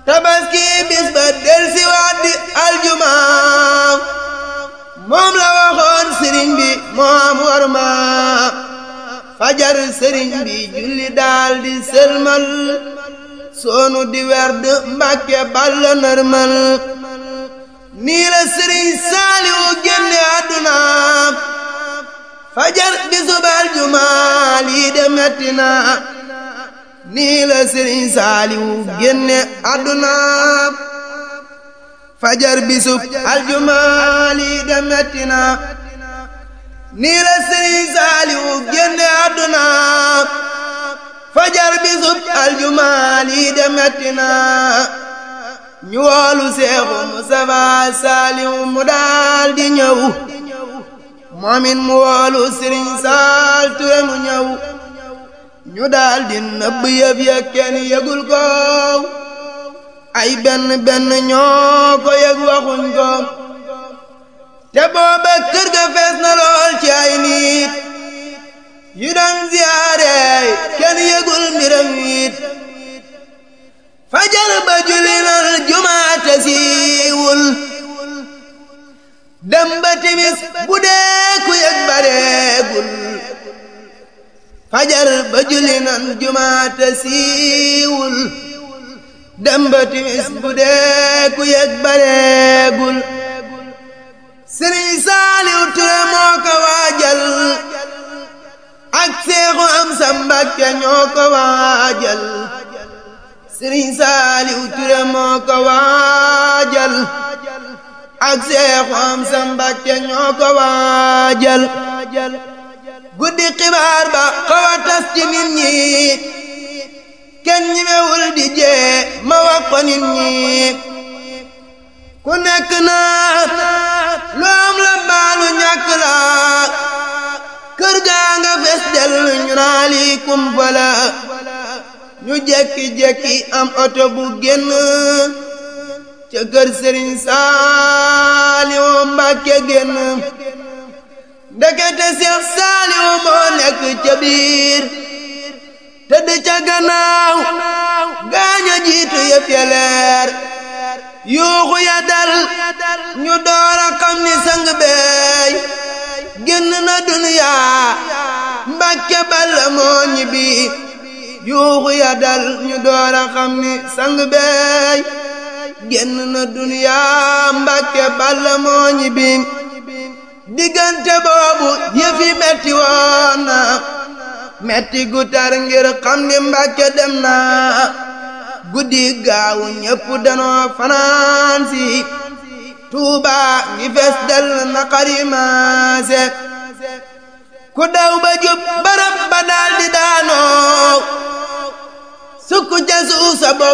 tabaski bis ba del si waat di aljuma moom la waxoon sëriñ bi moom war ma fajar sëriñ bi julli daal di sëlmal soonu di werd mbàkke balla nërmal nii la sëriñ saaliwu génne àdduna fajar bisub aljuma lii de metti na nii la sëriñ saaliwu génne àdduna fajar bisub aljuma lii de metti na nii la sëriñ saaliwu génne àdduna fajar bisub aljuma lii de metti na ñu woolu seexu Mustafa saaliwu mu daal di ñëw moomin mu woolu sëriñ saal ture mu ñëw ñu daal di nëbb yëf ya kenn yëgul ko ay benn benn ñoo ko yëg waxuñ ko te booba kër ga fees na lool ci ay nit yu doon ziyaare kenn yëgul mbiram it fajar ba julli nal jumaate siiwul dem ba timis bu dee ku yëg bareegul fajar ba julli nan jumaate siiwul dem ba timis bu dee ku yëg bareegul sëriñ saaliw ture moo ko waajal ak seexu am sa mbàkke ñoo ko waajal sëriñ saaliw ture moo ko waajal ak seexu am sa mbàkke ñoo ko waajal guddi xibaar ba xaw a tas ci nit ñi kenn ñimewul di jee ma wax ko nit ñi ku nekk naa lu am la baalu ñàkk la kër gaa nga fes del ñu naa lii kumpa la ñu jekki-jekki am oto bu génn ca kër sëriñ Saaliwu Mbàkke génn ndekete Seex Saaliwu moo nekk ca biir tëdd ca gannaaw gaaña jiitu yëf ya leer yuuxu ya dal ñu door a xam ni sang beey génn na duniyaa Mbàkke Balla moo ñibbi yuuxu ya dal ñu door a xam ni sang beey génn na duniyaa Mbàkke Balla moo ñibbi diggante boobu yëfi metti woon na metti gu tar ngir xam ni Mbàkke dem na guddi gaawu ñépp danoo fanaan si Tuuba ngi fees del na xarimaase ku daw ba jub barab ba daal di daanoo sukk ca suuf sa bopp